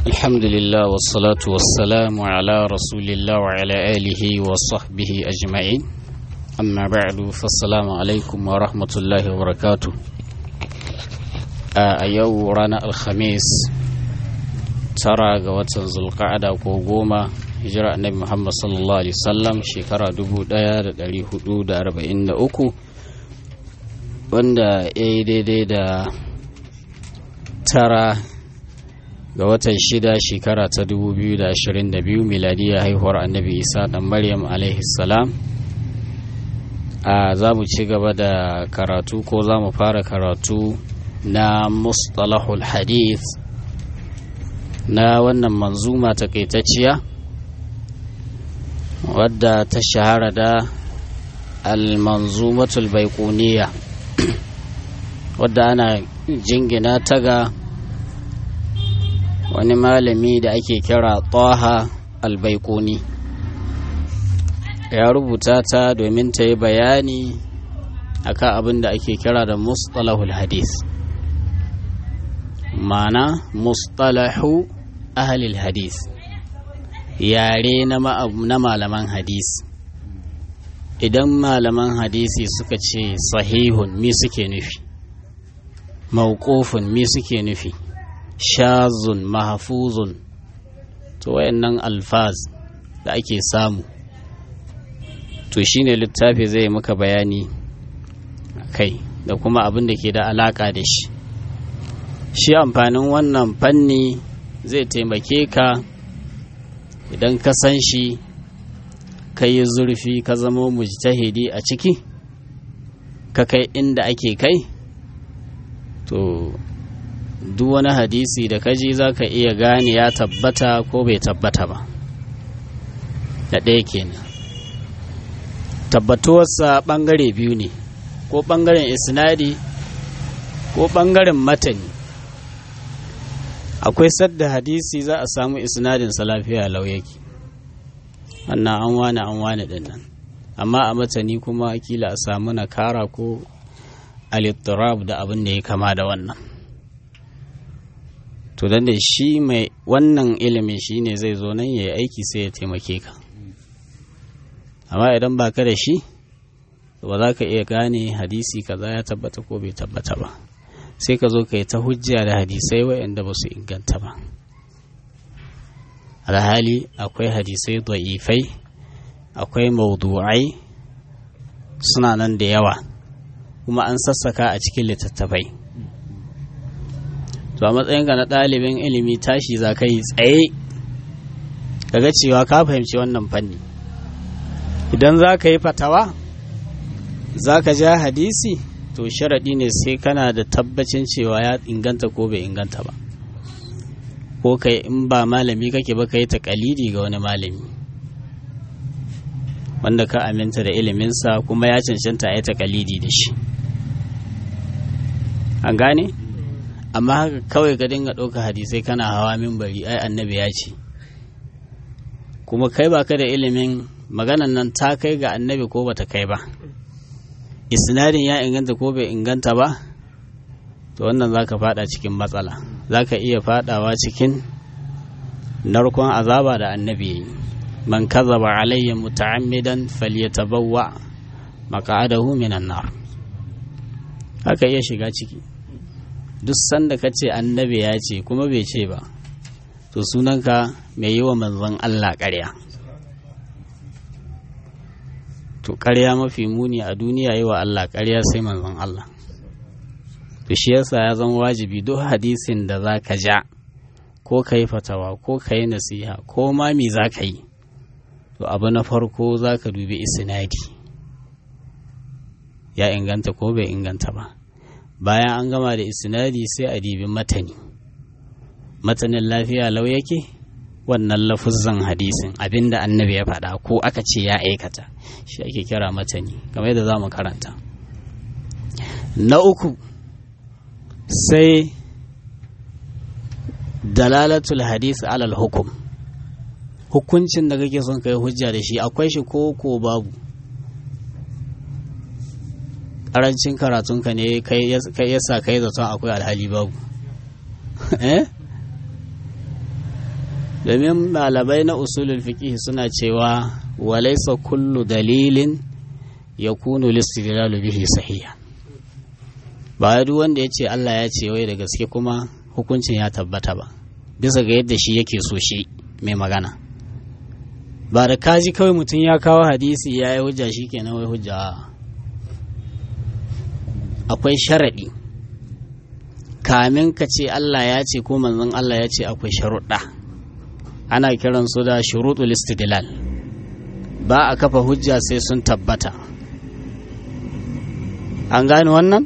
الحمد لله والصلاة والسلام على رسول الله وعلى آله وصحبه أجمعين أما بعد فالسلام عليكم ورحمة الله وبركاته a yau ranar alhamis tara ga watan zulqa'ada ko goma hijira annabi muhammad sallallahu alaihi wasallam shekara 1443 wanda ya yi daidai da tara ga watan shida shekara ta 2022 miladiyya haihuwar annabi isa dan maryam alaihi salam a za mu ci gaba da karatu ko za mu fara karatu na mustalahul hadith na wannan manzuma takaitacciya wadda ta shahara da al-manzumatul baiquniya wadda ana jingina ta ga wani malami da ake kira taha al-baiquni ya rubuta ta domin ta yi bayani akan abin da ake kira da mustalahul hadith ma'ana mustalahu ahalil hadis yare na malaman hadis idan malaman hadisi suka ce sahihun mi suke nufi mauƙofin mi suke nufi shazun mahafuzun to wayannan alfaz da ake samu to shine littafi zai maka bayani kai da kuma abin da ke da alaka da shi shi amfanin wannan fanni zai taimake ka idan ka san shi ka yi zurfi ka zama mujtahidi a ciki ka kai inda ake kai to duk wani hadisi da kaji za ka iya gane ya tabbata ko bai tabbata ba da ɗaya kenan tabbatuwarsa ɓangare biyu ne ko ɓangaren isnadi ko ɓangaren matani akwai sadda hadisi za a samu isnadin sa lafiya lau yake wannan an wani an wani din nan amma a matani kuma kila a samu nakara ko alittirab da abin da ya kama da wannan to dan da shi mai wannan ilimin shi ne zai zo nan ya yi aiki sai ya taimake ka amma idan ba ka da shi ba za ka iya gane hadisi kaza ya tabbata ko bai tabbata ba sai ka zo ka yi ta hujja da hadisai waɗanda ba su inganta ba alhali akwai hadisai da'ifai akwai maudu'ai suna nan da yawa kuma an sassaka a cikin littattafai to a matsayinka na ɗalibin ilimi tashi za ka yi tsaye kaga cewa ka fahimci wannan fanni idan za ka yi fatawa za ka ja hadisi to sharaɗi ne sai kana da tabbacin cewa ya inganta ko bai inganta ba ko kai in ba malami kake ba kai takalidi ga wani malami wanda ka aminta da iliminsa kuma ya cancanta a yi takalidi da shi an gane amma haka kawai ka dinga ɗauka hadisai kana hawa bari ai annabi ya ce kuma kai baka da ilimin maganan nan ta kai ga annabi ko bata kai ba isnadin ya inganta ko bai inganta ba to wannan za ka fada cikin matsala za ka iya fadawa cikin narkon azaba da annabi ya yi man kazaba alayya muta'ammidan falyatabawwa maq'adahu minan nar haka iya shiga ciki duk sanda ka ce annabi ya ce kuma bai ce ba to sunanka mai yi wa manzon Allah ƙarya to ƙarya mafi muni a duniya yi wa Allah ƙarya sai manzon Allah to shi yasa ya zama wajibi duk hadisin da za ka ja ko ka yi fatawa ko ka yi nasiha ko ma me za ka yi to abu na farko za ka dubi isnadi ya inganta ko bai inganta ba bayan an gama da isnadi sai a dibi matani matanin lafiya lau yake wannan lafuzan hadisin abinda annabi ya faɗa ko aka ce ya aikata shi ake kira matani kamar yadda za mu karanta na uku sai dalalatul hadis alal hukum hukuncin da kake son kai hujja da shi akwai shi ko ko babu ƙarancin karatunka ne yasa kai zaton akwai alhali babu eh domin malamai na usulul fiqh suna cewa walaisa kullu dalilin ya kunu listidlalu bihi sahiha ba duk wanda ya ce Allah ya ce wai da gaske kuma hukuncin ya tabbata ba bisa ga yadda shi yake so shi mai magana ba da kaji kawai mutum ya kawo hadisi ya yi hujja shi kenan wai hujja akwai sharaɗi kamin ka ce Allah ya ce ko manzon Allah ya ce akwai sharuɗa ana kiran su da shuruɗul istidlal ba a kafa hujja sai sun tabbata an gane wannan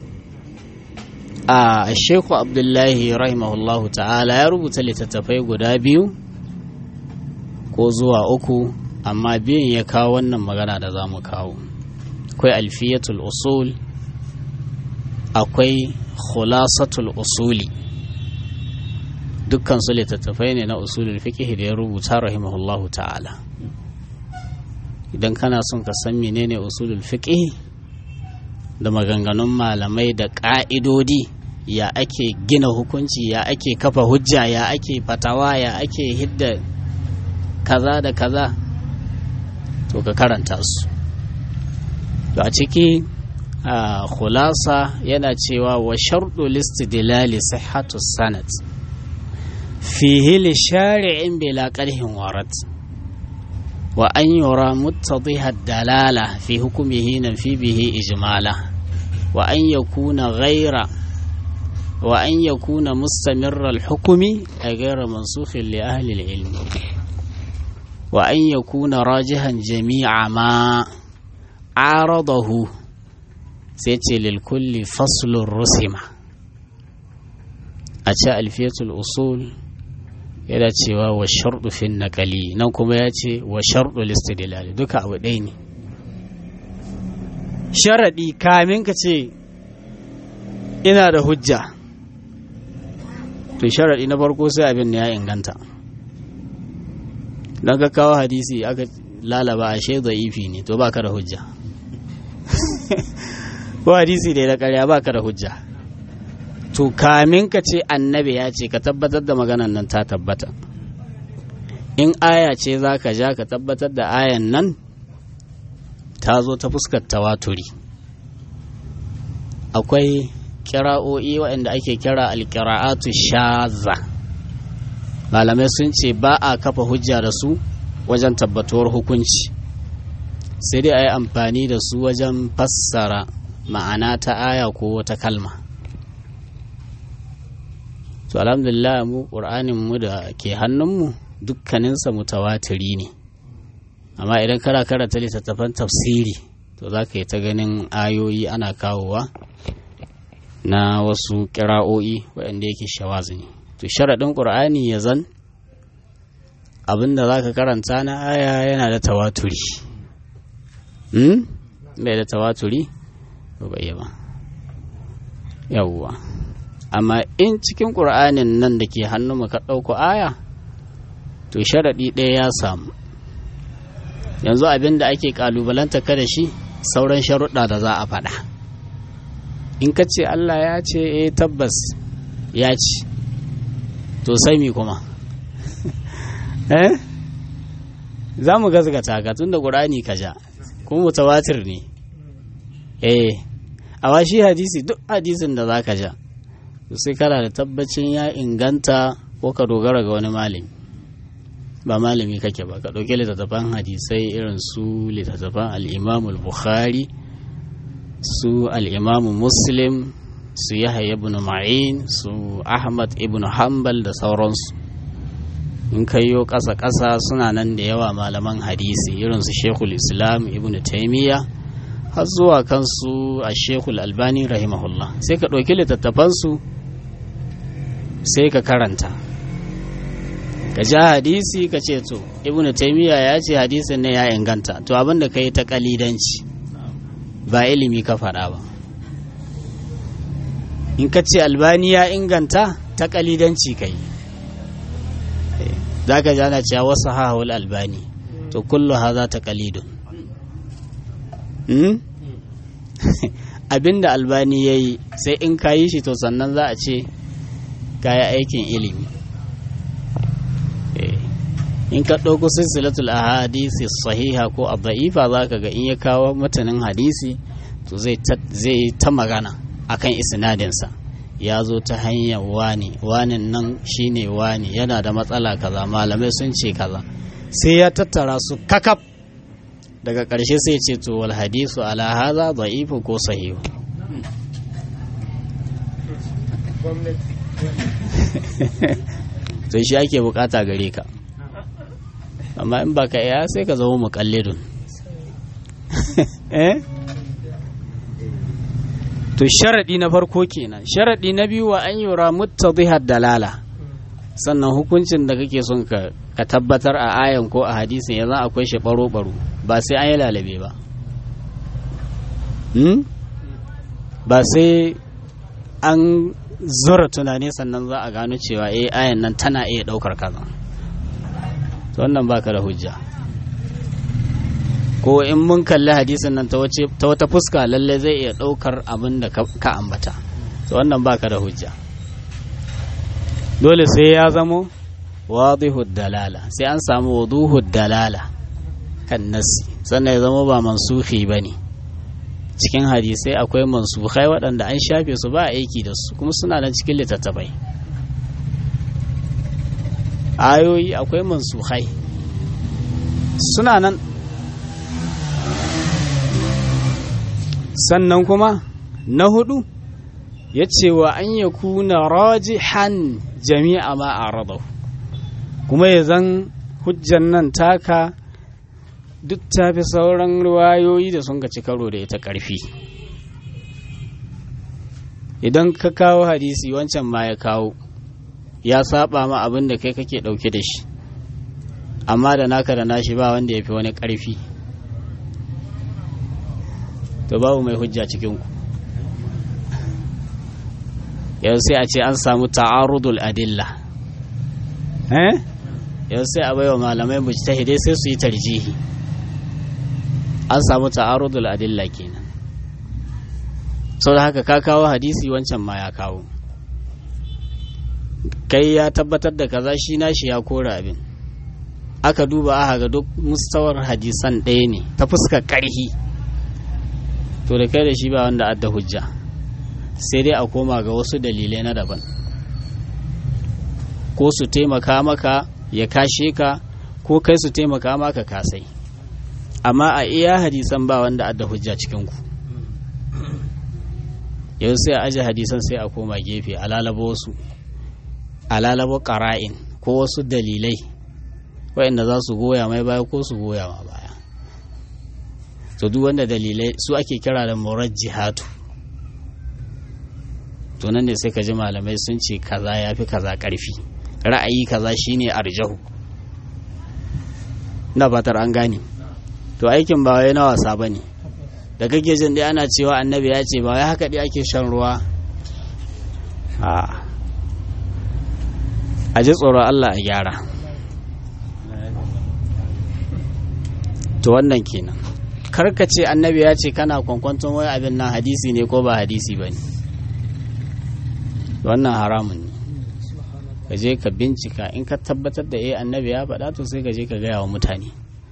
a sheku abdullahi rahimahullahu ta'ala ya rubuta littattafai guda biyu ko zuwa uku amma biyun ya kawo wannan magana da za mu kawo akwai alfiyatul usul akwai khulasatul usuli dukkan su littattafai ne na usulul fiqh da ya rubuta rahimahullahu ta'ala idan kana son ka san menene usulul fiqh da maganganun malamai da ƙa'idodi ya ake gina hukunci ya ake kafa hujja ya ake fatawa ya ake hidda kaza da kaza to ka karanta su to a ciki a khulasa yana cewa wa sharɗu listidlali sihhatu sanad fihi li shari'in bila qarhin warat wa an yura muttadiha dalala fi hukmihi nan fi bihi ijmala wa an yakuna ghaira wa an yakuna mustamirra al-hukmi a ghaira mansukhin li ahli al-ilm wa an yakuna rajihan jami'a ma aradahu sai ce lil kulli faslun rusima a ce alfiyatul usul yana cewa wa sharɗu fin naƙali nan kuma ya ce wa sharɗu listidilali duka abu ɗaya ne sharaɗi kamin ka ce ina da hujja to sharaɗi na farko sai abin ya inganta don ka kawo hadisi aka lalaba a shaida ifi ne to ba ka da hujja ko hadisi da ya ƙarya ba ka da hujja to kamin ka ce annabi ya ce ka tabbatar da maganan nan ta tabbata in aya ce za ka ja ka tabbatar da ayan nan ta zo ta fuskar tawaturi akwai kira'o'i waɗanda ake kira alkira'atu shaza malamai sun ce ba a kafa hujja da su wajen tabbatuwar hukunci sai dai a yi amfani da su wajen fassara ma'ana ta aya ko wata kalma to alhamdulillah mu ƙur'anin mu da ke hannunmu dukkaninsa mutawatiri ne amma idan kana karanta littattafan tafsiri to za ka yi ta ganin ayoyi ana kawowa na wasu ƙira'o'i waɗanda yake shawazi ne to sharaɗin ƙur'ani ya zan abinda za ka karanta na aya yana da tawaturi bai da tawaturi ba bai ba yawwa amma in cikin ƙur'anin nan da ke hannu ka ɗauko aya to sharaɗi ɗaya ya samu yanzu abin da ake ƙalubalanta ka da shi sauran sharuɗa da za a faɗa in ka ce Allah ya ce eh tabbas ya ci to sai mi kuma eh za mu gazgata ka tun da ƙur'ani ka ja kuma mutawatir ne eh a shi hadisi duk hadisin da za ka ja sai kana da tabbacin ya inganta ko ka dogara ga wani malami ba malami kake ba ka ɗauki littattafan hadisai irin su littattafan al'imamul bukhari su al'imamu muslim su yahya ibn ma'in su ahmad ibn hanbal da sauransu in kaiyo ƙasa-ƙasa suna nan da yawa malaman hadisi irin su shekul islam ibn taimiyya har zuwa kansu a shekul albani rahimahullah sai ka ɗauki littattafansu sai ka karanta ka ja hadisi ka ce to ibnu taimiyya ya ce hadisin ne ya inganta to abin da ka yi ta kalidanci ba ilimi ka faɗa ba in ka ce albani ya inganta ta kalidanci ka yi za ka jana cewa wasu hahul albani to kullu haza ta kalidun abin da albani ya yi sai in ka yi shi to sannan za a ce kaya aikin ilimi in ka ɗauko silsilatul ahadisi sahiha ko da'ifa za ka ga in ya kawo matanin hadisi to zai ta magana akan isnadinsa ya zo ta hanyar wani wanin nan shine wani yana da matsala kaza malamai sun ce kaza sai ya tattara su kakaf daga ƙarshe sai ce to wal hadisu ala haza da'ifu ko sahihu to shi ake bukata gare ka amma in baka iya sai ka zama muƙallidun eh to sharaɗi na farko kenan sharaɗi na biyu wa an yura muttadihar dalala sannan hukuncin da kake son ka ka tabbatar a ayan ko a hadisin yanzu akwai shi baro baro ba sai an yi lalabe ba ba sai an zura tunani sannan za a gano cewa eh ayan nan tana iya ɗaukar kaza to wannan baka da hujja ko in mun kalli hadisin nan ta wata fuska lalle zai iya ɗaukar abin da ka ambata to wannan baka da hujja dole sai ya zamo wadihu dalala sai an samu wuduhu dalala kan nasi sannan ya zama ba mansuhi ba ne cikin hadisai akwai mansukhai waɗanda an shafe su ba aiki da su kuma suna nan cikin littattafai ayoyi akwai mansukhai suna nan sannan kuma na hudu ya ce wa an ya kuna rajihan jami'a ma a radau kuma ya zan hujjan nan taka duk ta fi sauran riwayoyi da sun ci karo da ita ƙarfi idan ka kawo hadisi wancan ma ya kawo ya saba ma abin da kai kake ɗauke da shi amma da naka da nashi ba wanda ya fi wani ƙarfi to babu mai hujja cikinku yau sai a ce an samu ta'arudul adilla eh yau sai a baiwa malamai mujtahidai sai su yi tarjihi an samu ta'arudul adilla kenan sau da haka ka kawo hadisi wancan ma ya kawo kai ya tabbatar da kaza shi nashi ya kora abin aka duba aka ga duk mustawar hadisan ɗaya ne ta fuskar ƙarhi to da kai da shi ba wanda adda hujja sai dai a koma ga wasu dalilai na daban ko su taimaka maka ya kashe ka ko kai su taimaka maka kasai amma a iya hadisan ba wanda adda hujja cikinku yau sai a aje hadisan sai a koma gefe a lalaba wasu a lalaba ƙara'in ko wasu dalilai waɗanda za su goya mai baya ko su goya ma baya to duk wanda dalilai su ake kira da murajjihatu to nan ne sai ka ji malamai sun ce kaza ya fi kaza ƙarfi ra'ayi kaza shine arjahu na fatar an gane to aikin ba wai na wasa ba ne da kake jin dai ana cewa annabi ya ce ba wai haka dai ake shan ruwa a a ji tsoron Allah a gyara to wannan kenan karka ce annabi ya ce kana kwankwanton wai abin nan hadisi ne ko ba hadisi ba ne wannan haramun ne ka je ka bincika in ka tabbatar da eh annabi ya faɗa to sai ka je ka gaya wa mutane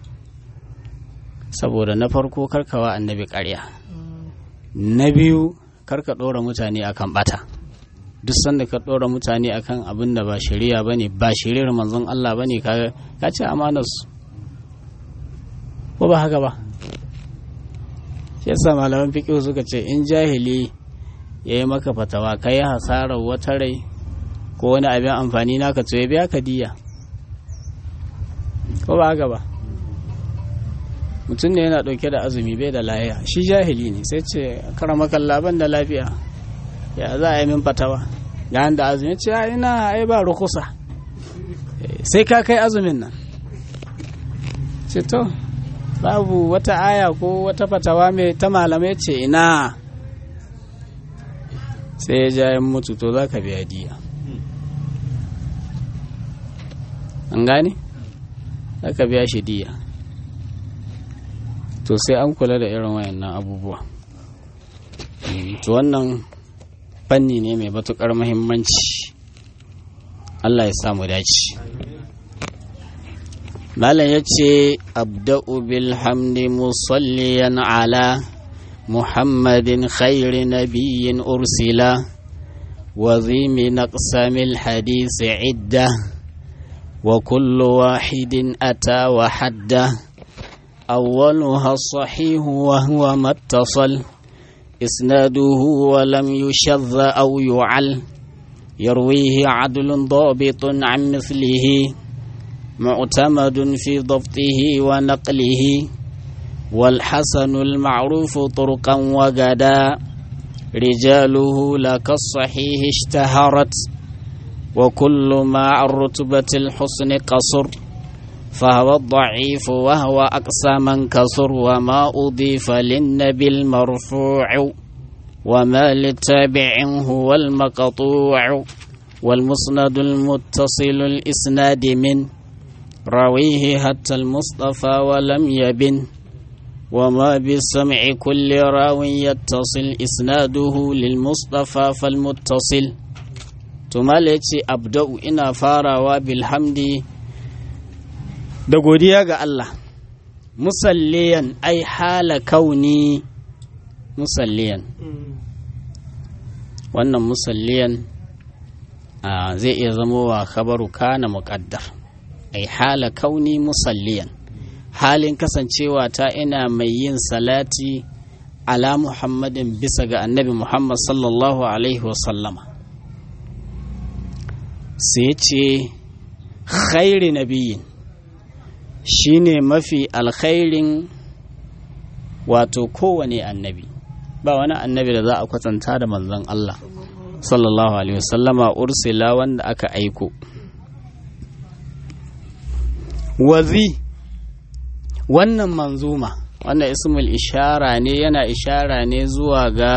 saboda na farko karkawa annabi ƙarya na biyu karka ɗora mutane akan bata duk sanda ka ɗora mutane akan abin da ba shari'a ba ne ba shari'ar manzon Allah ba ne ka ce amanarsu ko ba haka ba yasa malaman fiƙi suka ce in jahili ya yi maka fatawa ka yi hasarar wata rai ko wani abin amfani naka to ya biya ka diya ko ba haka ba mutum ne yana ɗauke da azumi bai da lafiya shi jahili ne sai ce karamakan laban da lafiya ya za a yi min fatawa ga da azumi ce ina ai ba rukusa sai ka kai azumin nan ce to babu wata aya ko wata fatawa mai ta malamai ce ina sai ya ja yan mutu to za ka biya diya an gane za ka biya shi diya to sai an kula da irin wayannan abubuwa to wannan fanni ne mai matukar muhimmanci Allah ya samu dace malam ya ce abda'u bilhamdi musalliyan ala muhammadin khairi nabiyyin ursila وذي من أقسام الحديث عدة وكل واحد أتى وحده أولها الصحيح وهو ما اتصل إسناده ولم يشذ أو يعل يرويه عدل ضابط عن مثله معتمد في ضبطه ونقله والحسن المعروف طرقا وغدا رجاله لك الصحيح اشتهرت وكل ما عن رتبة الحسن قصر فهو الضعيف وهو أقصى من كسر وما أضيف للنبي المرفوع وما للتابع هو المقطوع والمسند المتصل الإسناد من رويه حتى المصطفى ولم يبن وما بالسمع كل راو يتصل إسناده للمصطفى فالمتصل تمالتي أبدأ إنا فارا وبالحمد da godiya ga Allah musalliyan ai hala kauni musalliyan wannan musalliyan zai iya zama wa khabaru kana muƙaddar ai hala kauni musalliyan halin kasancewa ta ina mai yin salati ala muhammadin bisa ga annabi muhammad sallallahu alaihi wasallama sai ce khairi nabiyin shine mafi alkhairin wato kowane annabi ba wani annabi da za a kwatanta da manzon Allah sallallahu alaihi wasallama ursila wanda aka aiko wazi wannan manzuma wannan ismul ishara ne yana ishara ne zuwa ga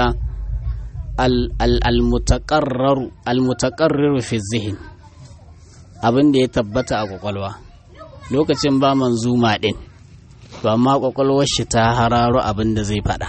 al-mutaqarrar fi zihin abin da ya tabbata a kwakwalwa lokacin ba manzuma din to amma kwakwalwar shi ta hararo abin da zai faɗa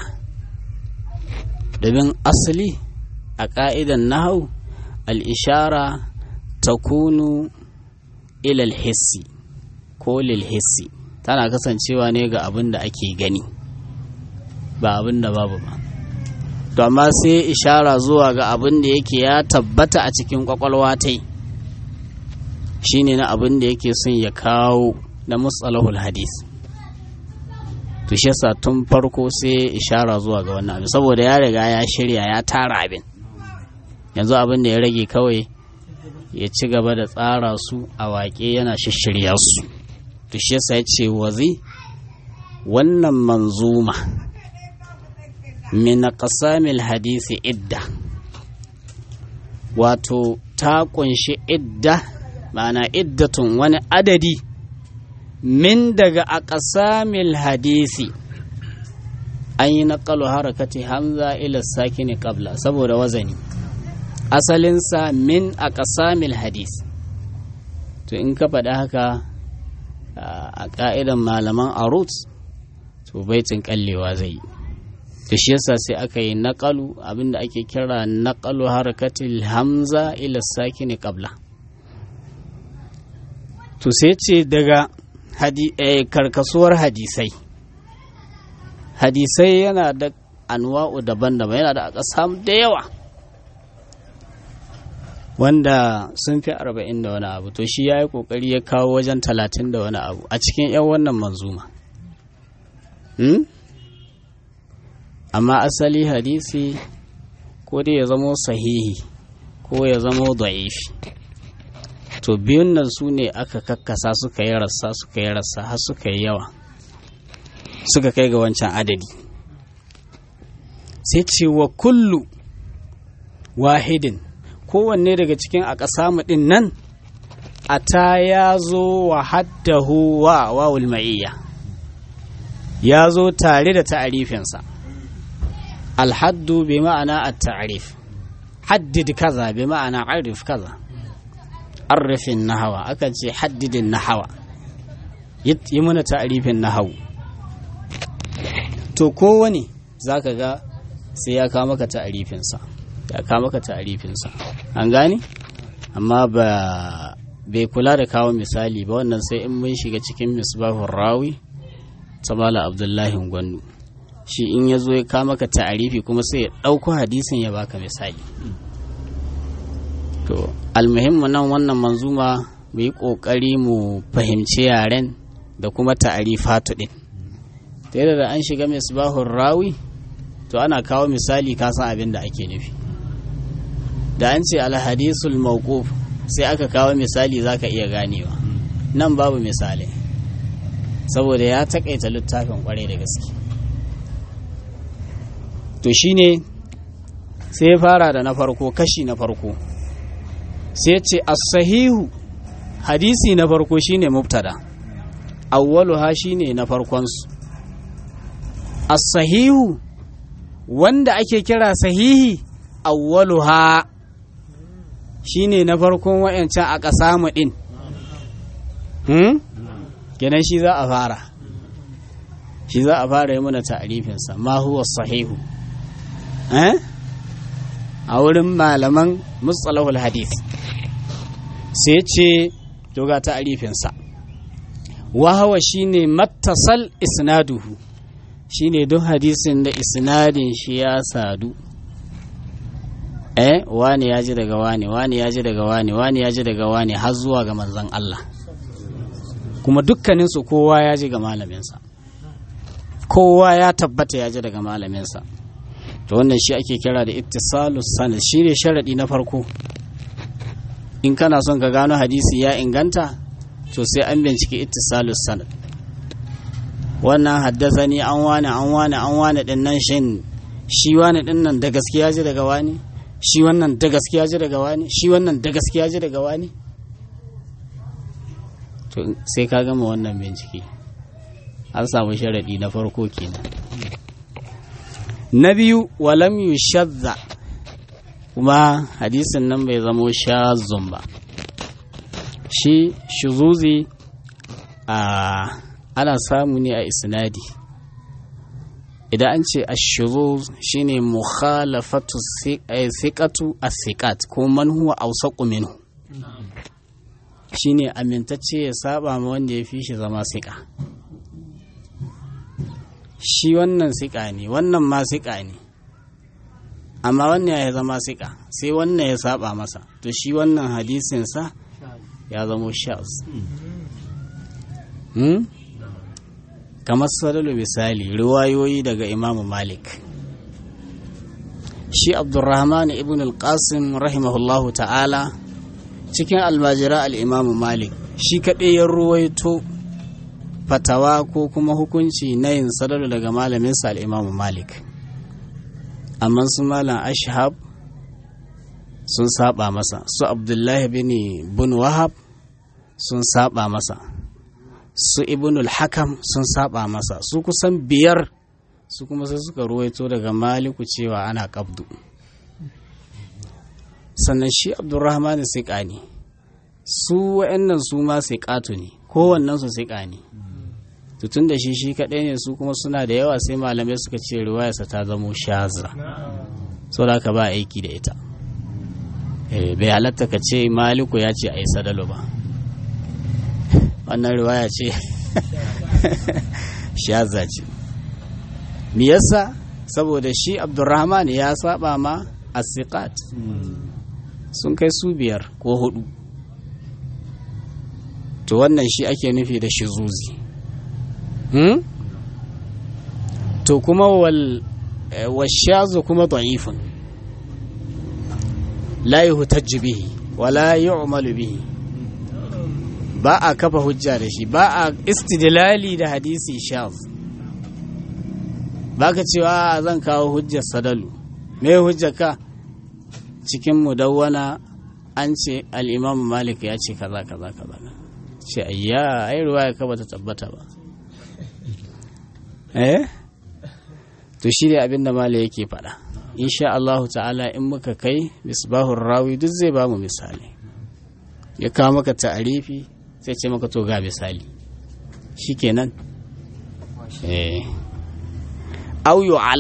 domin asali a ƙa'idan nahau al-ishara ta kunu ilal hissi ko lil hissi tana kasancewa ne ga abin da ake gani ba abin da babu ba to amma sai ishara zuwa ga abin da yake ya tabbata a cikin kwakwalwa ta shine na abin da yake son ya kawo na matsalahul hadis to shi yasa tun farko sai ishara zuwa ga wannan abin saboda ya riga ya shirya ya tara abin yanzu abin da ya rage kawai ya ci gaba da tsara su a waƙe yana shishirya su to shi yasa ya ce wazi wannan manzuma min qasamil hadisi idda wato ta kunshi idda ma'ana iddatun wani adadi min daga aqsamil hadisi an yi naƙalu harakati hamza ila sakini qabla saboda wazani asalinsa min aqsamil hadis to in ka faɗi haka a ƙa'idan malaman arut to baitin kallewa zai yi da shi yasa sai aka yi naƙalu abinda ake kira naƙalu harakatil hamza ila sakini qabla to sai ce daga karkasuwar hadisai hadisai yana da anwa'u daban-daban yana da akasam da yawa wanda sun fi arba'in da wani abu to shi ya yi kokari ya kawo wajen talatin da wani abu a cikin 'yan wannan manzuma amma asali hadisi ko dai ya zamo sahihi ko ya zamo da'ifi to biyun nan su ne aka kakkasa suka yi rassa suka yi rassa har suka yi yawa suka kai ga wancan adadi sai ce wa kullu wahidin kowanne daga cikin a ƙasa ɗin nan a ta ya zo wa haddahu wa wawul ma'iyya ya zo tare da ta'arifinsa alhaddu bi ma'ana a ta'arif haddid kaza bi ma'ana arif kaza arifin nahawa akan ce haddidin nahawa yi mana ta'arifin nahawu to kowane za ka ga sai ya kawo maka ta'arifinsa ya kawo maka ta'arifinsa an gane amma ba bai kula da kawo misali ba wannan sai in mun shiga cikin misbahun rawi ta mala abdullahi gwandu shi in ya zo ya kama ka ta'arifi kuma sai ya ɗauko hadisin ya baka misali to almuhimmu nan wannan manzuma mu yi ƙoƙari mu fahimci yaren da kuma ta'arifatu ɗin ta yadda da an shiga misbahun rawi to ana kawo misali ka san abin da ake nufi da an ce alhadisul mawquf sai aka kawo misali zaka iya ganewa nan babu misali saboda ya takaita littafin kwarai da gaske to shine sai ya fara da na farko kashi na farko sai ce as-sahihu hadisi na farko shine mubtada awwaluha shine na farkonsu as-sahihu wanda ake kira sahihi awwaluha shine na farkon wayancan a ƙasa mu din hmm kenan shi za a fara shi za a fara yi mana ta'rifin sa ma huwa sahihu eh a wurin malaman mustalahul hadith sai ce to ga ta'rifin sa wa hawa shine mattasal isnaduhu shine duk hadisin da isnadin shi ya sadu eh wani ya ji daga wani wani ya ji daga wani wani ya ji daga wani har zuwa ga manzon Allah kuma dukkaninsu kowa ya ji ga malaminsa kowa ya tabbata ya ji daga malaminsa to wannan shi ake kira da ittisalus sanad shi ne sharadi na farko in kana son ka gano hadisi ya inganta to sai an bincike ittisalus sanad wannan haddasa ni an wani an wani an wani din nan shin shi wani din nan da gaskiya ji daga wani shi wannan da gaskiya ji daga wani shi wannan da gaskiya ji daga wani to sai ka gama wannan bincike an samu sharadi na farko kenan na biyu walam yushadda kuma hadisin nan bai zamo shazun ba shi shuzuzi a ana samu ne a isnadi idan an ce ashuzuz shine mukhalafatu siqatu as-siqat ko man huwa awsaqu minhu shine amintacce ya saba ma wanda ya fi shi zama siƙa shi wannan siƙa ne wannan ma siƙa ne amma wannan ya zama siƙa sai wannan ya saba masa to shi wannan hadisinsa ya zamo shaz kamar sadalu misali riwayoyi daga imamu malik shi abdurrahman ibn al-qasim rahimahullahu ta'ala cikin almajira al'imamu malik shi kaɗai ya ruwaito fatawa ko kuma hukunci na yin sadalu daga malaminsa al'imamu malik amma su malam ashab sun saba masa su abdullahi bin bin wahab sun saba masa su ibnul hakam sun saba masa su kusan biyar su kuma sai suka ruwaito daga maliku cewa ana kabdu sannan shi abdurrahman siƙa ne su wa'annan su ma siƙatu ne kowannen su siƙa ne tutun da shi shi kaɗai ne su kuma suna da yawa sai malamai suka ce riwayarsa ta zamo shaza so da ka ba aiki da ita bai halatta ka ce maliku ya ce a yi sadalo ba wannan riwaya ce shaza ce me yasa saboda shi abdurrahman ya saba ma asiqat sun kai su biyar ko hudu to wannan shi ake nufi da shizuzi hmm? to kuma wal washazu kuma da'ifun la yuhtajju bihi wala yu'malu bihi ba a kafa hujja da shi ba a istidlali da hadisi shaz ba ka cewa zan kawo hujjar sadalu me hujjar ka cikin mudawwana an ce al'imamu malik ya ce kaza kaza kaza ce ayya ai ruwaya ka bata tabbata ba eh to shi ne abinda malik yake faɗa insha Allah ta'ala in muka kai misbahun rawi duk zai ba mu misali ya kawo maka ta'arifi sai ce maka to ga misali shikenan eh au yu'al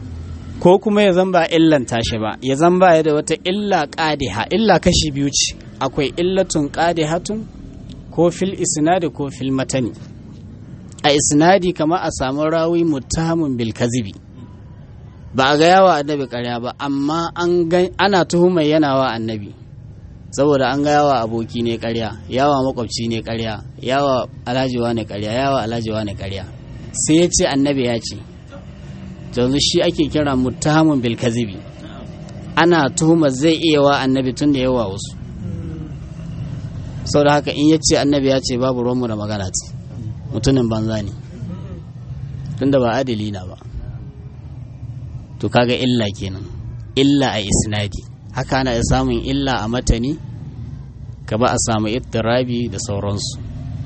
ko kuma ya zan ba illan tashi ba ya zan ba ya da wata illa qadiha illa kashi biyu ce akwai illatun qadihatun ko fil isnadi ko fil matani a isnadi kamar a samu rawi muttahamun bil kazibi ba a ga yawa annabi karya ba amma ana tuhumar yana wa annabi saboda an ga yawa aboki ne karya yawa makwabci ne karya yawa alhajiwa ne karya yawa alhajiwa ne karya sai ya ce annabi ya ce yanzu shi ake kira muttahamun bil kazibi ana tuhumar zai iya wa annabi tun da yawa wasu sau da haka in ya ce annabi ya ce babu ruwanmu da magana ce mutumin banza ne tun da ba adali na ba to kaga illa kenan illa a isnadi haka ana samun illa a matani ka ba a samu ittirabi da sauransu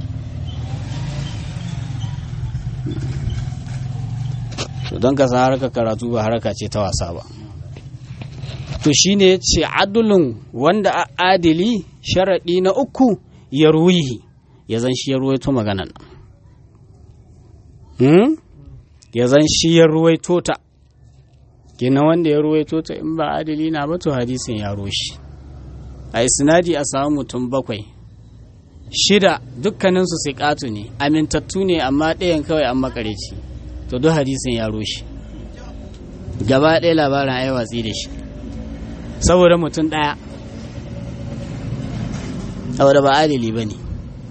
to don ka san harkar karatu ba haraka ce ta wasa ba to shine ya ce adulun wanda a adili sharaɗi na uku ya ruwihi ya zan shi ya ruwaito maganan nan ya zan shi ya ruwaito ta gina wanda ya ruwaito ta in ba adili na ba to hadisin ya roshi a isnadi a samu mutum bakwai shida dukkaninsu siƙatu ne amintattu ne amma ɗayan kawai an makareci to duk hadisin ya roshi gaba ɗaya labarin ai watsi da shi saboda mutum ɗaya saboda ba adili ba ne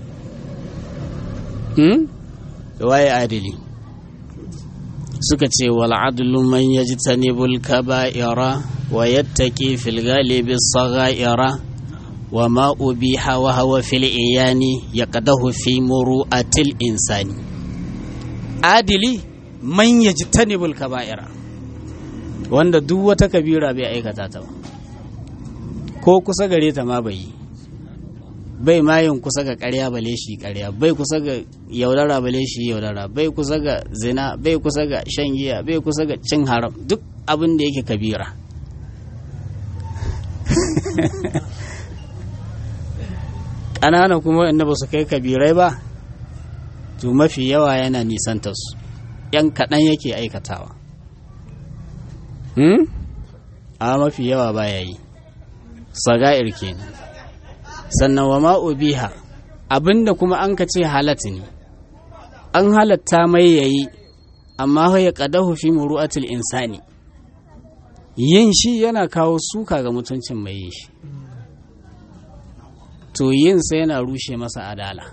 waye adili suka ce wal adlu man yajtanibul kaba'ira wa yattaqi fil ghalibi saghaira wa ma ubiha wa hawa fil iyani yaqdahu fi muru'atil insani adili man yajtanibul kaba'ira wanda duk wata kabira bai aikata ta ba ko kusa gare ta ma bai yi bai mayin kusa ga ƙarya bale shi ƙarya bai kusa ga yaudara bale shi yaudara bai kusa ga zina bai kusa ga shan giya bai kusa ga cin haram duk abin da yake kabira ƙanana kuma inda ba su kai kabirai ba to mafi yawa yana nisanta su yan kaɗan yake aikatawa a mafi yawa baya yi saga'ir kenan sannan wa ma'ubiha abinda kuma an ka ce halatta ne an halatta mai yayi amma ya kadahu fi muru'atil insani yin shi yana kawo suka ga mutuncin mai yin shi to yin sa yana rushe masa adala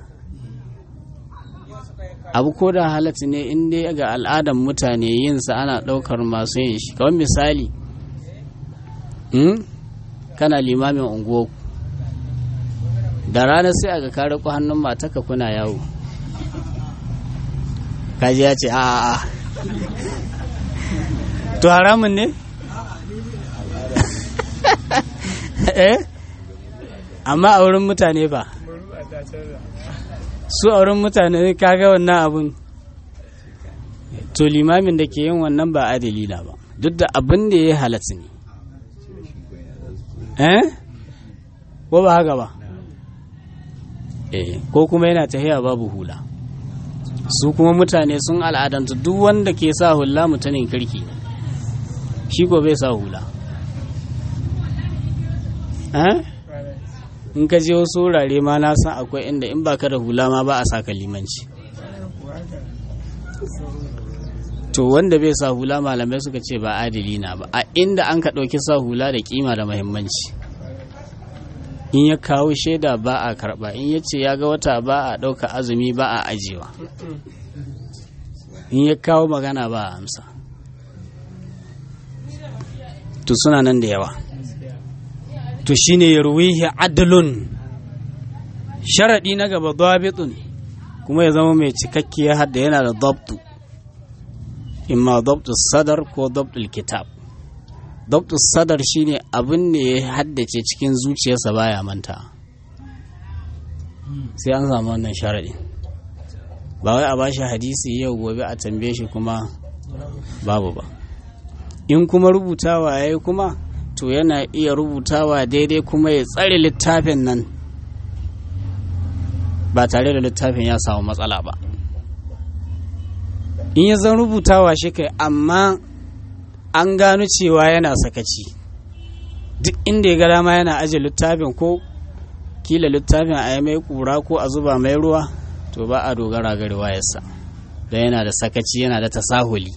abu ko da halatta ne in dai ga al'adar mutane yin sa ana ɗaukar masu yin shi kawai misali kana limamin unguwarku da rana sai aga ka riko hannun mataka kuna yawo kaji ya ce a to haramun ne eh amma a wurin mutane ba su a wurin mutane kaga wannan abun to limamin da ke yin wannan ba adali na ba duk da abin da ya halatta ne eh ko ba haka ba eh ko kuma yana tahiya babu hula su kuma mutane sun al'adanta duk wanda ke sa hula mutanen kirki shi ko bai sa hula in ka je wasu wurare ma na san akwai inda in baka da hula ma ba a sa limanci to wanda bai sa hula malamai suka ce ba adili na ba a inda an ka ɗauki sa hula da kima da muhimmanci in ya kawo shaida ba a karba in ya ce ya ga wata ba a ɗauka azumi ba a ajiyewa in ya kawo magana ba a amsa to suna nan da yawa to shine ya ruwihi adalun sharaɗi na gaba dabitun kuma ya zama mai cikakkiyar hadda yana da dabtu imma dabtu sadar ko dabtul kitab Dr. Sadar shine abin da ya haddace cikin zuciyarsa baya manta sai an samu wannan sharaɗi ba wai a bashi hadisi yau gobe a tambaye shi kuma babu ba in kuma rubutawa ya yi kuma to yana iya rubutawa daidai kuma ya tsare littafin nan ba tare da littafin ya samu matsala ba in ya zan rubutawa shi kai amma an gano cewa yana sakaci duk inda ya ga dama yana aje littafin ko kila littafin a yi mai kura ko a zuba mai ruwa to ba a dogara ga riwayarsa don yana da sakaci yana da tasahuli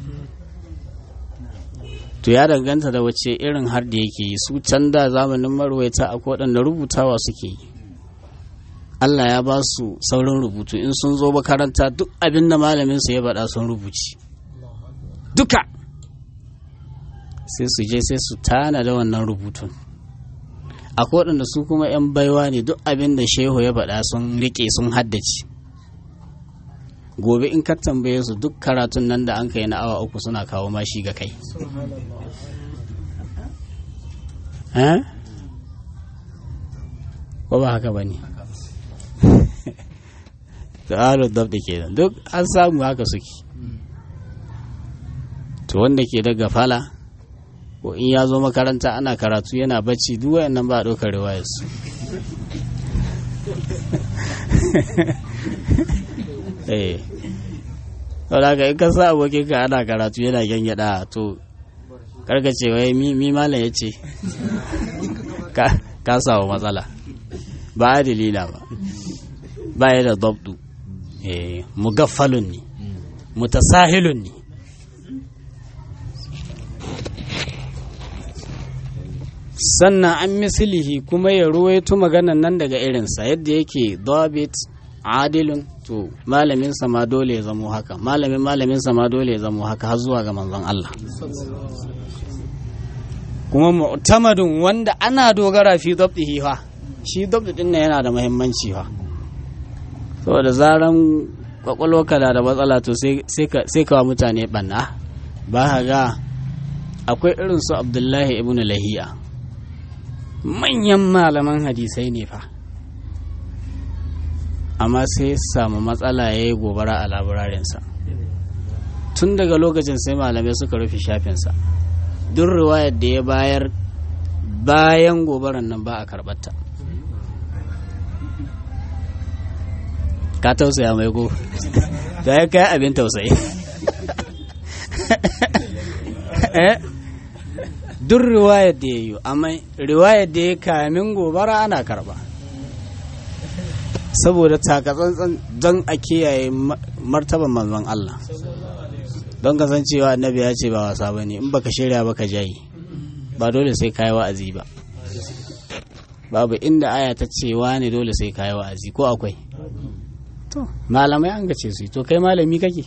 to ya danganta da wace irin har da yake yi su can da zamanin marwaita a waɗanda rubutawa suke yi Allah ya ba su saurin rubutu in sun zo makaranta duk abin da malamin su ya faɗa sun rubuci duka sai su je sai su tana da wannan rubutun akwai waɗanda su kuma 'yan baiwa ne duk abin da shehu ya faɗa sun riƙe sun haddace gobe in ka tambaye su duk karatun nan da an kai na awa uku suna kawo mashi ga kai ko ba haka ba ne ta'alar dab da ke duk an samu haka suke to wanda ke daga fala ko in ya zo makaranta ana karatu yana bacci duk wayannan ba a ɗaukar riwayarsu eh wadda ka in ka sa abokin ka ana karatu yana gyangyaɗa to karkace wai mi malam ya ce ka samu matsala ba a dalila ba ba ya da dabdu mugaffalun ne mutasahilun ne sannan an misilihi kuma ya ruwaito maganan nan daga irinsa yadda yake dabit adilun to malamin ma dole ya zamo haka malamin malamin ma dole ya zamo haka har zuwa ga manzon Allah kuma mu'tamadun wanda ana dogara fi dabtihi fa shi dabti din nan yana da muhimmanci fa saboda zaran kwakwalwarka da da matsala to sai ka mutane banna ba ga akwai irin su abdullahi ibn lahiya manyan malaman hadisai ne fa amma sai samu matsala ya yi gobara a labararinsa tun daga lokacin sai malamai suka rufe shafinsa duk riwayar da ya bayar bayan gobaran nan ba a karɓarta ka tausaya mai go da ya kai abin tausayi duk riwayar da ya yi amma riwayar da ya kamin gobara ana karba saboda takatsantsan don a kiyaye martaban manzon Allah don kasancewa annabi ya ce ba wasa ba ne in baka shirya baka jayi ba dole sai kayi wa'azi ba babu inda aya ta ce ne dole sai kayi wa'azi ko akwai to malamai an gace su to kai malami kake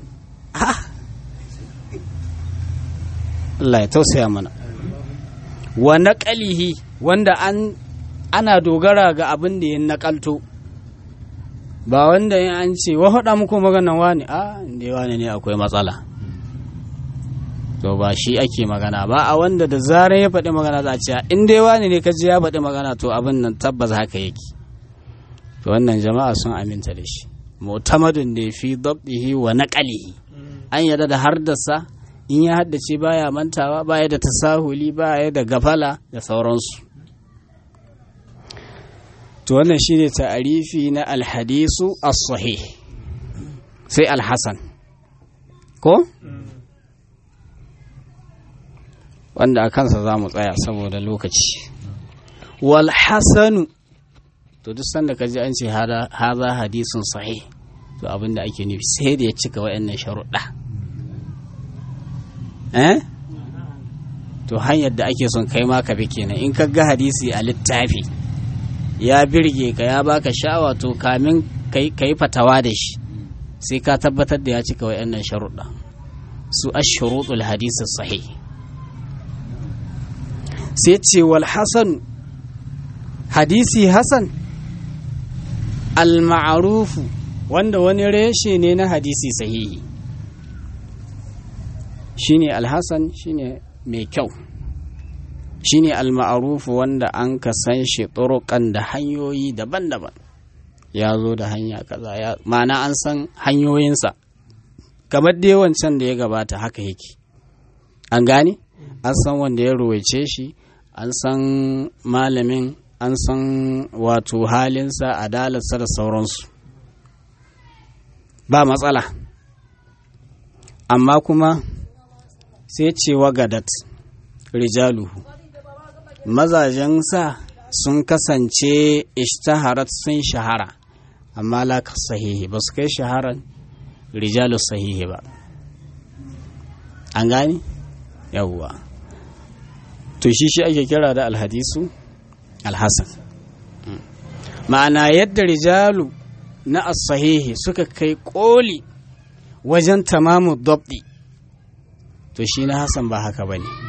Allah ya tausaya mana wa naƙalihi wanda an ana dogara ga abin da ya naƙalto ba wanda ya an ce wa faɗa muku maganan wani a inda wani ne akwai matsala to ba shi ake magana ba a wanda da zarar ya faɗi magana za a ce in dai wani ne kaji ya faɗi magana to abin nan tabbas haka yake to wannan jama'a sun aminta da shi mu'tamadun da fi dabbihi wa naqalihi an yarda da hardasa in ya haddace baya mantawa baya da tasahuli baya da gafala da sauransu to wannan shine ta'arifi na alhadisu as-sahih sai alhasan ko wanda a kansa za mu tsaya saboda lokaci wal hasanu to duk sanda ka ji an ce haza hadisun sahih to abinda ake nufi sai da ya cika wa'annan sharuɗa eh to hanyar da ake son kai ma ka bi kenan in ka ga hadisi a littafi ya birge ka ya baka sha'awa to kamin ka yi fatawa da shi sai ka tabbatar da ya cika wa'annan sharuɗa su ashuruɗul hadisi sahih sai ce wal hasan hadisi hasan al-ma'arufu wanda wani reshe ne na hadisi sahihi shine al-hasan shine mai kyau shine al-ma'arufu wanda an ka san shi turukan da hanyoyi daban-daban ya zo da hanya kaza ya ma'ana an san hanyoyinsa kamar dai wancan da ya gabata haka yake an gane an san wanda ya ruwaice shi an san malamin an san wato halinsa adalarsa da sauransu ba matsala amma kuma sai ce wagadat rijaluhu mazajensa sun kasance ishtaharat sun shahara amma la sahihi ba su kai shaharan rijalus sahihi ba an gani yawwa to shi shi ake kira da alhadisu alhassan ma'ana yadda rijalu na as-sahihi suka kai koli wajen tamamu dabdi to shi na hassan ba haka ba ne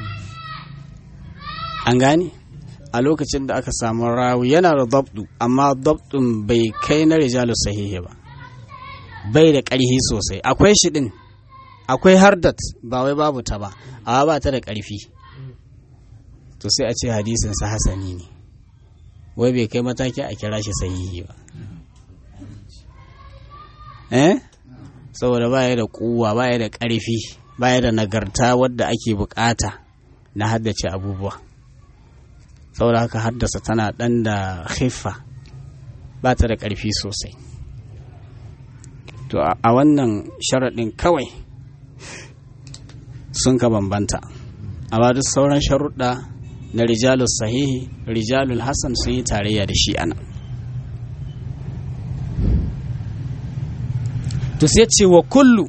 an gane a lokacin da aka samu rawi yana da dabdu amma dabdun bai kai na rijalu sahihi ba bai da ƙarfi sosai akwai shi ɗin akwai hardat ba wai babu ta ba amma ba ta da ƙarfi to sai a ce hadisin sa hasani ne wai bai kai mataki a kira shi sahihi ba eh saboda baya da kuwa baya da ƙarfi baya da nagarta wadda ake bukata na haddace abubuwa saboda haka haddasa tana ɗan da haifa ba ta da ƙarfi sosai to a wannan sharaɗin kawai sun ka bambanta amma duk sauran sharuɗa na rijalul sahihi rijalul hassan sun yi tarayya da shi ana to sai ce wa kullu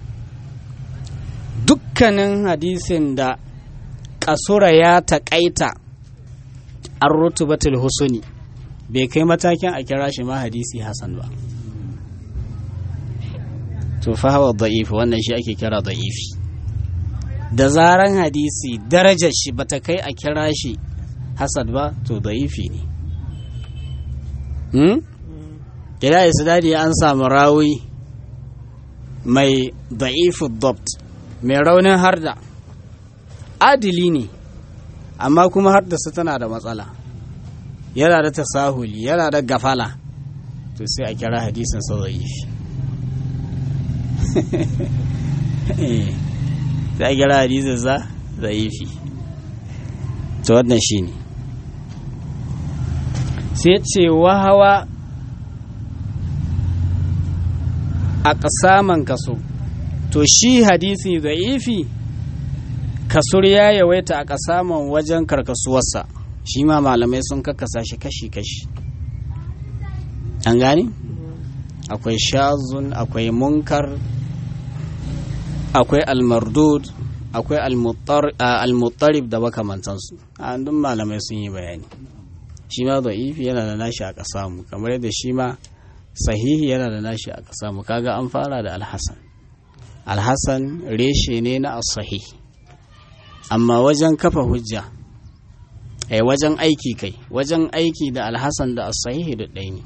dukkanin hadisin da kasura ya taƙaita an rutubatul husuni bai kai matakin a kira shi ma hadisi hasan ba to fa hawa da'if wannan shi ake kira da'ifi da zaran hadisi darajar shi bata kai a kira shi hasan ba to da'ifi ne hmm? kira isnadi an samu rawi mai da'ifu dabt mai raunin harda adili ne amma kuma hardarsa tana da matsala yana da tasahuli yana da gafala to sai a kira hadisin sa da'ifi sai a kira hadisin sa da'ifi to wannan shine sai ce wahawa a ƙasaman kaso to shi hadisi za'ifi kasur ya yawaita a ƙasaman wajen karkasuwarsa shi ma malamai sun kakasa shi kashi-kashi an gani akwai shazun akwai munkar akwai almardud akwai almuttarib da makamantansu a duk malamai sun yi bayani shi ma za'ifi yana da nashi a ƙasamu kamar yadda shi ma sahihi yana da nashi aka samu kaga an fara da alhassan alhassan reshe ne na asahi amma wajen kafa hujja ai wajen aiki kai wajen aiki da alhassan da asahihi da ɗaya ne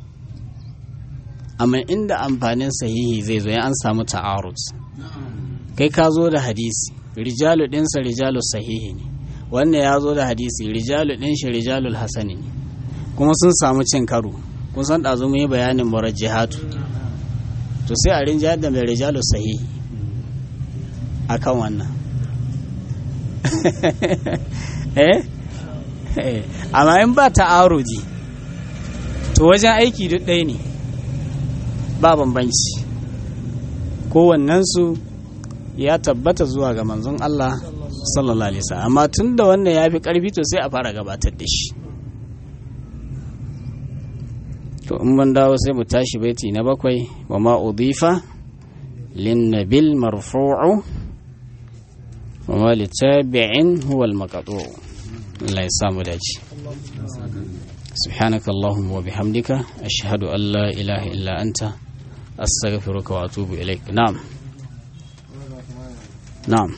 amma inda amfanin sahihi zai zo ya an samu ta'arud kai ka zo da hadisi rijalu ɗinsa rijalu sahihi ne wannan ya zo da hadisi rijalu ɗin shi rijalul hasani ne kuma sun samu cin karo kun san ɗazu mun yi bayanin murajjihatu to sai a rinjayar da mai rijalu sahihi akan wannan eh amma in ba ta'aruji to wajen aiki duk ɗaya ne ba bambanci kowannensu ya tabbata zuwa ga manzon Allah sallallahu alaihi wasallam amma tun da wannan ya fi ƙarfi to sai a fara gabatar da shi to in ban dawo sai mu tashi baiti na bakwai wa ma udifa lin nabil marfu'u wa ma litabi'in huwa al maqtu' Allah ya samu dace سبحانك اللهم وبحمدك أشهد أن لا إله إلا أنت أستغفرك وأتوب إليك نعم نعم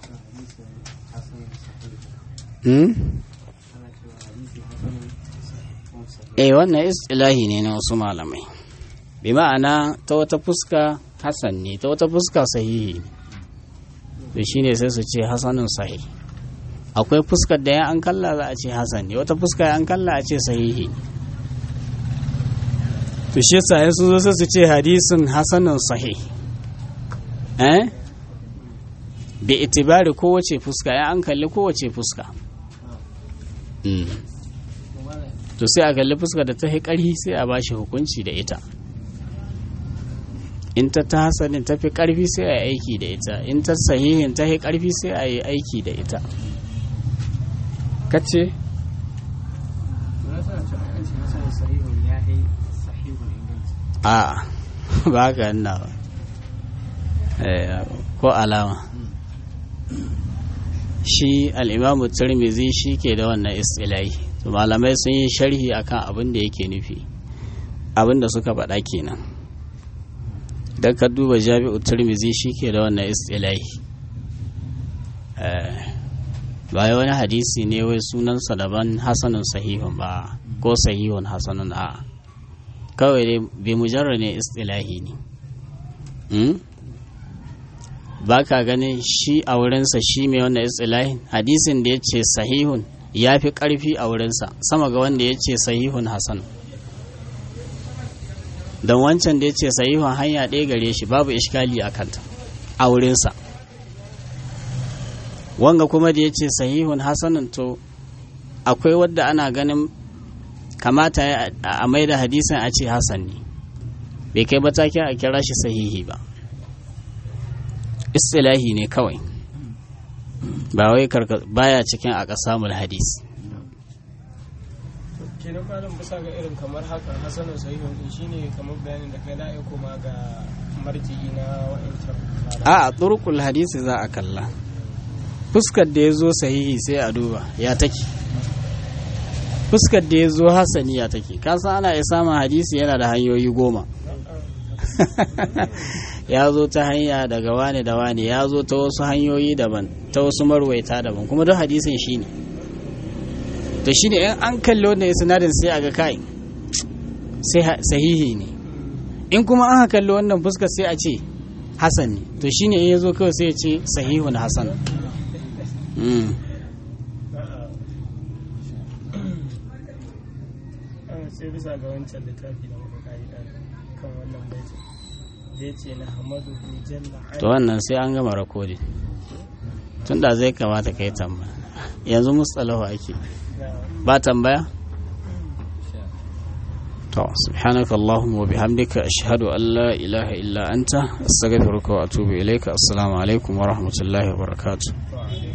eh wannan istilahi ne na wasu malamai bi ma'ana ta wata fuska hasan ne ta wata fuska sahihi ne to shine sai su ce hasanun sahi akwai fuskar da ya an kalla za a ce hasan ne wata fuska ya an kalla a ce sahihi to shi yasa sun zo sai su ce hadisin hasanun sahih eh bi itibari kowace fuska ya an kalli kowace fuska to sai a kalli fuska da ta fi ƙarfi sai a bashi hukunci da ita in ta ta hasanin ta fi ƙarfi sai a yi aiki da ita in ta sahihin ta fi ƙarfi sai a yi aiki da ita kace sahihun ya yi sahihun inganci a ba ka yana ba Eh, ko alama shi al'imamu turmizi shi ke da wannan istilahi to malamai sun yi sharhi akan abin da yake nufi abin da suka faɗa kenan don ka duba jami'u turmizi shi ke da wannan istilahi Eh, ba wai wani hadisi ne wai sunansa daban hasanun sahihun ba ko sahihun hasanun a kawai dai bi mujarra ne istilahi ne Hmm? ba ka ganin shi a wurinsa shi mai wannan istilahin hadisin da ya ce sahihun ya fi ƙarfi a wurinsa sama ga wanda ya ce sahihun hasan don wancan da ya ce sahihun hanya ɗaya gare shi babu ishkali a kanta a wurinsa wanga kuma da ya ce sahihun hasanun to akwai wadda ana ganin kamata ya- a mai da hadisin a ce hasan ne bai kai matakin a kira shi sahihi ba istilahi ne kawai ba wai karka baya cikin a ƙasamul hadis kenan malam bisa ga irin kamar haka hasanin sahihun din shine kamar bayanin da kai da ya koma ga marji'i na wa'ancan a a turkul hadisi za a kalla fuskar da ya zo sahihi sai a duba ya take fuskar da ya zo hasani ya take kasan ana iya samun hadisi yana da hanyoyi goma ya zo ta hanya daga wane da wane ya zo ta wasu hanyoyi daban ta wasu marwaita daban kuma duk hadisin shi ne to shi ne in an kalli wannan sinadin sai a ga kai sai ha- sahihi ne in kuma an kalli wannan fuskar sai a ce hasan ne to shi ne in ya zo kawai sai ya ce sahihun hasan Mm. sai bisa ga wancan littafi da muka kai dan kan wannan baiti da ya ce na hamadu jalla to wannan sai an gama rakodi tun da zai kamata ka yi tambaya yanzu mustalahu ake ba tambaya to subhanaka allahumma wa bihamdika ashhadu an la ilaha illa anta astaghfiruka wa atubu ilayka assalamu alaikum wa rahmatullahi wa barakatuh ala